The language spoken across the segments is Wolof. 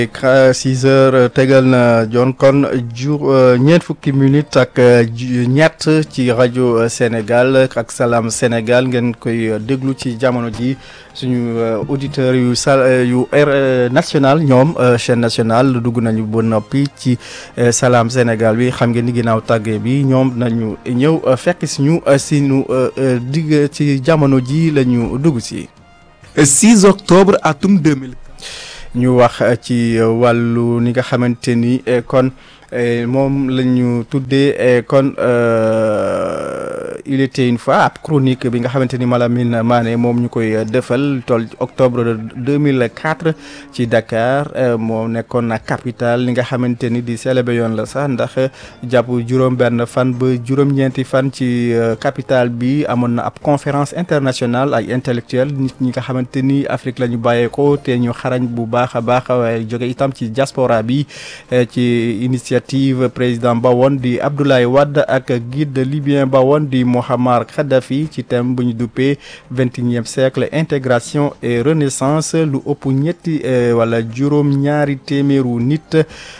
six heures tegal na jon kon jur ñeent fukki minutes ak ñett ci rajo Sénégal ak Salam Sénégal ngeen koy déglu ci jamono ji suñu auditeurs yu sal yu R national ñoom chaîne nationale dugg nañu ba noppi ci Salam Sénégal bi xam ngeen ni ginnaaw tàggee bi ñoom nañu ñëw fekk suñu suñu digg ci jamono ji la ñu dugg si. 6 octobre atum 2000. ñu wax ci wàllu ni nga xamante ni kon moom la ñu tuddee kon il était une fois ab chronique bi nga xamante ni Malamine Mané moom ñu koy defal toll octobre 2004 ci Dakar moo nekkoon na capitale li nga xamante ni di célébé yoon la sax ndax jàpp juróom-benn fan ba juróom-ñeenti fan ci capitale bi amoon na ab conférence internationale ay intellectuel nit ñi nga xamante ni Afrique la ñu bàyyeekoo te ñu xarañ bu baax a baax waaye jóge itam ci diaspora bi ci initiative président ba woon di Abdoulaye Wade ak guide libyen ba woon di Mouammar Kadhafi ci thème bu ñu duppee vingt et unième siècle intégration et renaissance lu ëpp ñetti wala juróom ñaari téeméeru nit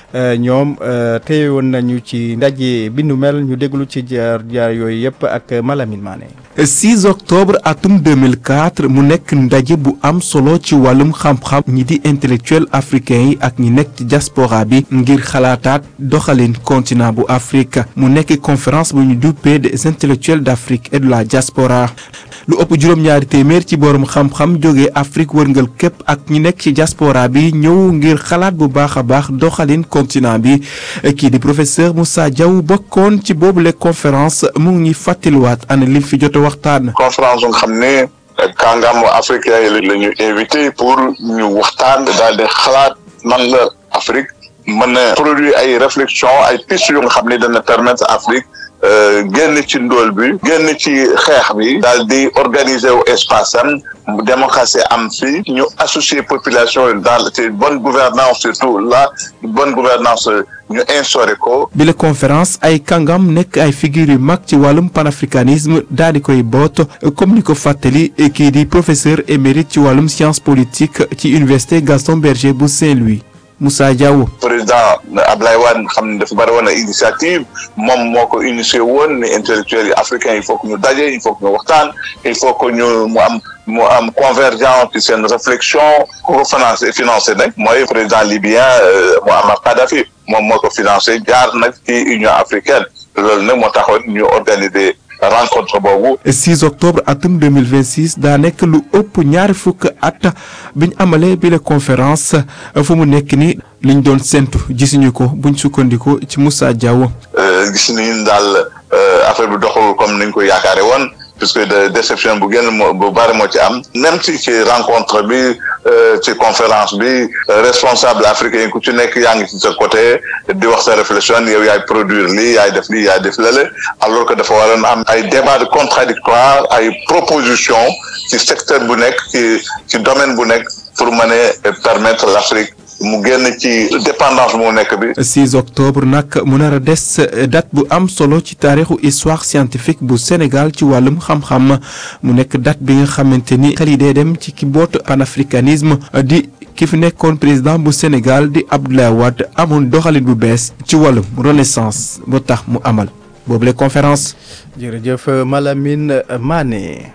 ñoom teewoon nañu ci ndaje bi nu mel ñu déglu ci jaar jaar yooyu yëpp ak Malamine Mané. 6 octobre atum 2004 mu nekk ndaje bu am solo ci wàllum xam-xam ñi di intellectuel africain yi ak ñi nekk ci diaspora bi ngir xalaataat doxalin continent bu Afrique mu nekk conférence bu ñu duppee des intellectuels d'Afrique et de la diaspora lu ëpp juróom-ñaari téeméer ci borom xam-xam jógee Afrique wërngal képp ak ñi nekk ci diaspora bi ñëw ngir xalaat bu baax a baax doxalin continent bi kii di professeur Moussa Diaw bokkoon ci boobule conférence mu ngi ñuy fàttaliwaat ana lim fi jot a waxtaan. conférence nga xam ne kàngaamu africain yi la ñu invité pour ñu waxtaan daal di xalaat man la Afrique mën a produire ay réflexion ay pistes yu nga xam ne dana permettre Afrique. génn ci ndóol bi génn ci xeex bi daal di organiser wu espace am démocratie am fii ñu associer population yi dans ci bonne gouvernance surtout la bonne gouvernance ñu instauré ko bi la conférence ay kàngam nekk ay figures yu mag ci wàllum panafricanisme daal di koy boot comme ni ko fàttali kii di professeur émérite ci wàllum science politique ci université Gaston Berger bu Saint-Louis Moussa Diaw. président Ablaye Wade xam ne dafa bari woon na initiative moom moo ko initié woon ni intellectuels yi africains il faut que ñu daje il faut que ñu waxtaan il faut que ñu mu am mu am convergence ci seen réflexion ku ko financé financé nag mooy président libyen Mouammar Kadhafi moom moo ko financé jaar nag ci Union africaine loolu nag moo taxoon ñu organiser rencontre boobu. 6 octobre atum 2026 daa nekk lu ëpp ñaari fukk at biñ amalee bi la conférence fu mu nekk ni liñ doon séntu gisuñu ko buñ sukkandiku ci Moussa Diaw. gis nañu daal affaire bi doxul comme niñ ko yaakaare woon puisque de déception bu gën moo bu bari moo ci am même ci ci rencontre bi ci conférence bi responsable africain ku ci nekk yaa ngi ci sa côté di wax sa réflexion yow yaay produire lii yaay def lii yaay def lële alors que dafa waroon am ay débat de contradictoire ay proposition ci secteur bu nekk ci ci domaine bu nekk pour mën a permettre l'Afrique mu génn ci dépendance mu nekk bi. 6 octobre nag mu nar a des date bu am solo ci taarixu histoire scientifique bu Sénégal ci wàllum xam-xam mu nekk date bi nga xamante ni xel yi day dem ci ki boot panafricanisme di ki fi nekkoon président bu Sénégal di Abdoulaye Wade amoon doxalin bu bees ci wàllum renaissance ba tax mu amal boobule conférence. jërëjëf Malamine Mané.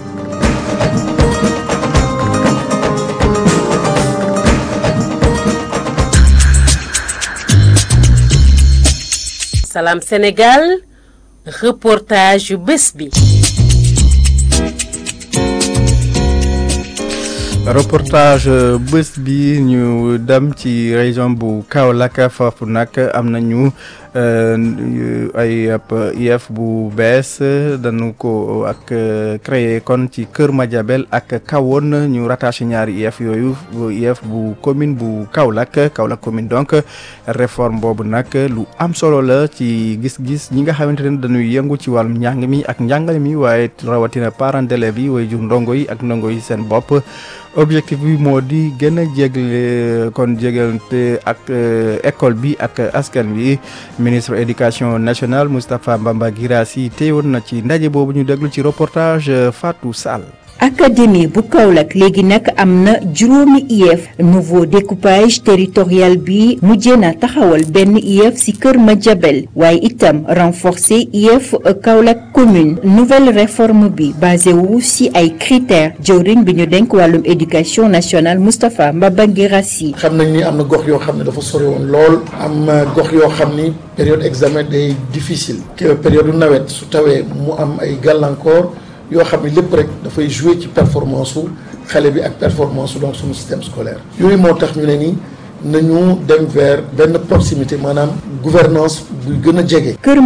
Salam Sénégal reportage yu bés bi. reportage bés bi ñu dem ci région bu Kaolack foofu nag am nañu ay ab IEF bu bees dañu ko ak créé kon ci Kër Madiabel ak Kahone ñu rattaché ñaari IEF yooyu IEF bu commune bu Kaolack Kaolack commune donc réforme boobu nag lu am solo la ci gis-gis ñi nga xamante ne dañuy yëngu ci wàllum njàng mi ak njàngale mi waaye rawatina parents d'élèves yi way jur ndongo yi ak ndongo yi seen bopp objectif bi moo di gën a jégle kon jégalante ak école bi ak askan bi ministre éducation nationale Moustapha Mbamba Guirassy teewoon na ci ndaje boobu ñu déglu ci reportage Fatou Sall. académie bu Kaolack léegi nag am na juróomi IEF nouveau découpage territorial bi mujjee na taxawal benn IEF ci Kër Madiabel waaye itam renforcer IEF Kaolack commune nouvelle réforme bi basé wu ci ay critères jëwriñ bi ñu denk wàllum éducation nationale Moustapha Mbabangirassi xam nañ ni am na gox yoo xam ne dafa sori woon lool am gox yoo xam ni période examen day difficile que période nawet su tawee mu am ay gàllankoor yoo xam ne lépp rek dafay jouer ci performance su xale bi ak performance su donc suñu système scolaire yooyu moo tax ñu ne ni nañu dem vers benn proximité maanaam gouvernance buy gën a jege